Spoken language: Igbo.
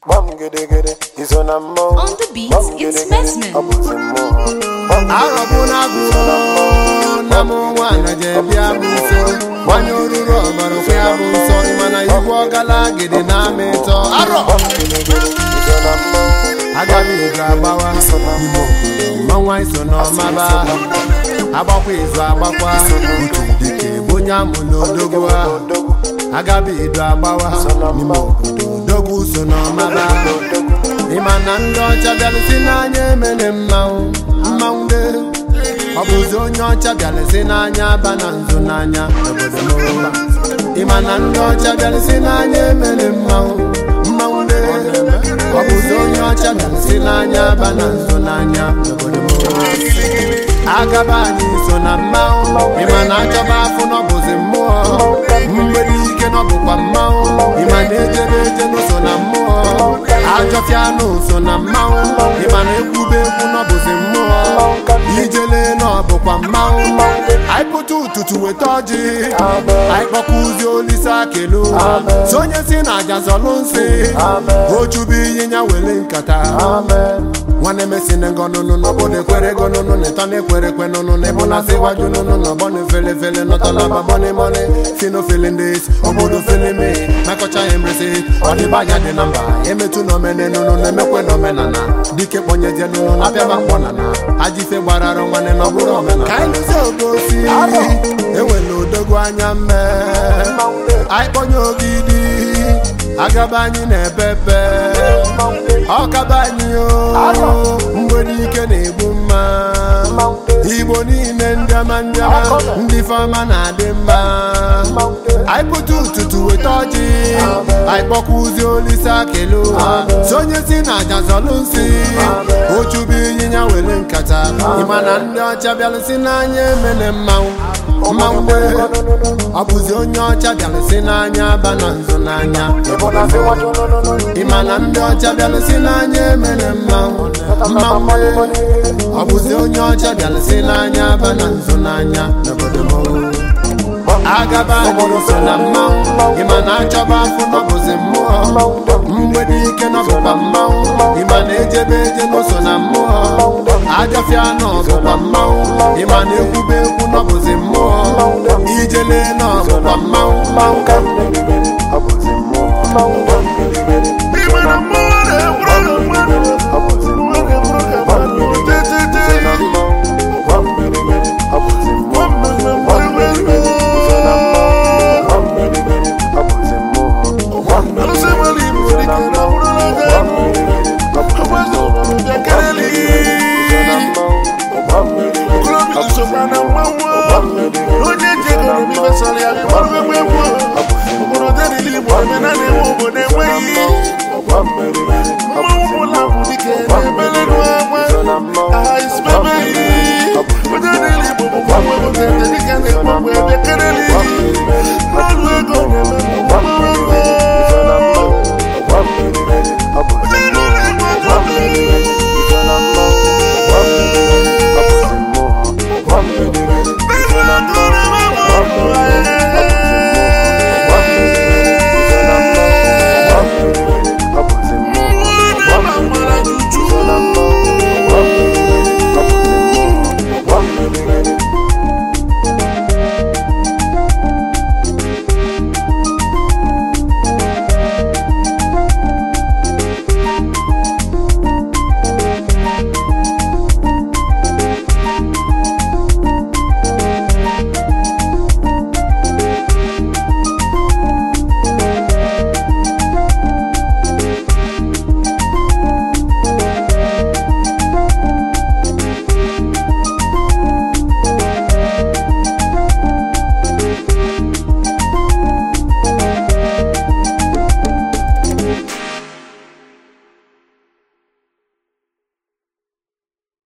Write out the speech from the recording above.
Bam gede gede, iso na mmụọ. On the beat Bam is gede gede, Messman. ọ bụzi mmụọ. Bam arọbụna agụrụ na m nwaanyị je bịa bụ nso gbanye oruru ọbara okwe ya bụ nsọ mana igwe ọgala gidi na amị ịtọ arọ bam gede gede, iso na mmụọ. agaghị ego agbawa ime obodo mmanwa iso n'ọmaba agbakwa izu agbakwa otu dịka ebe onye amụ n'odogwu ahụ Odogwu, agaghị edo agbawa n'ime obodo odogwu so n'ọmaba ịma na ndị ọcha bịara si n'anya emene mmanwụ mmanwụ de ọ bụzi onye ọcha bịara si n'anya aba na nzu n'anya n'obodo mụrụba ịma na ndị ọcha bịara si n'anya emene mmanwụ mmanwụ de ọ bụzi onye ọcha bịara si n'anya aba na nzu n'anya n'obodo mụrụba agaba anyị so na mmanwụ ịma na achọba afụ n'ọbụzi mmụọ mgbede ike n'ọbụkwa mmanwụ ịma na ejebe eje n'ụso na mmụọ ajọfịa n'ụso na mmanwụ ịma na ekwube ekwu n'ọbụzi mmụọ ijele n'ọbụkwa mmanwụ anyị pụta ụtụtụ weta ọjị anyị kpọkụzi olise akelu sonye si na aja zọlụ nsị ochubu ịnyịnya wele nkata nwanne mesi ne ngọnụnụ n'obodo ekwere ego nụnụ n'ịtọ na-ekwere ekwe nụnụ na ịbụ na sịwaju nụnụ na ọgbọ na-efele fele nọtọ na babọni mọni si n'ofele ndị esi obodo fele me mekọcha ya emresi ọdịbanya dị na mba emetụ na omene nụnụ na-emekwe na omenala dike kpọnyeje nụnụ na abịaba mkpọnana ajife gbararụ nwanne na ọbụrụ omenala ka anyị lụzie ogosi enwere odogwu anya mme anyị kpọnye ogidi agaba anyị na-epepe ọkaba anyị o mgbede ike na-egbu mma igbo niile ndị ọma ndị ọma ndị fọma na-adị mma anyị pụta ụtụtụ weta ọjị anyị kpọkwuzi olise akelu sonye si na aja zọlụ nsị ochubu ịnyịnya were nkata ịma na ndị ọcha bịara si n'anya emene mmanwụ mmanwụ de ọ bụzi onye ọcha bịara si n'anya aba na nzu n'anya ịbụ na sịwaju nụnụnụ. ịma na ndị ọcha bịara si n'anya emere mmanwụ mmanwụ ọ bụzi onye ọcha bịara si n'anya aba na nzu n'anya n'obodo m agaba anyị so na mmanwụ ịma na achọba afụ n'ọbụzi mmụọ mgbede ike n'ọbụkwa mmanwụ ịma na ejebe eje n'ụso na mmụọ ajọfịa n'ọbụkwa mmanwụ ịma na ekwube ekwu n'ọbụzi mmụọ ijele n'ọbụkwa mmanwụ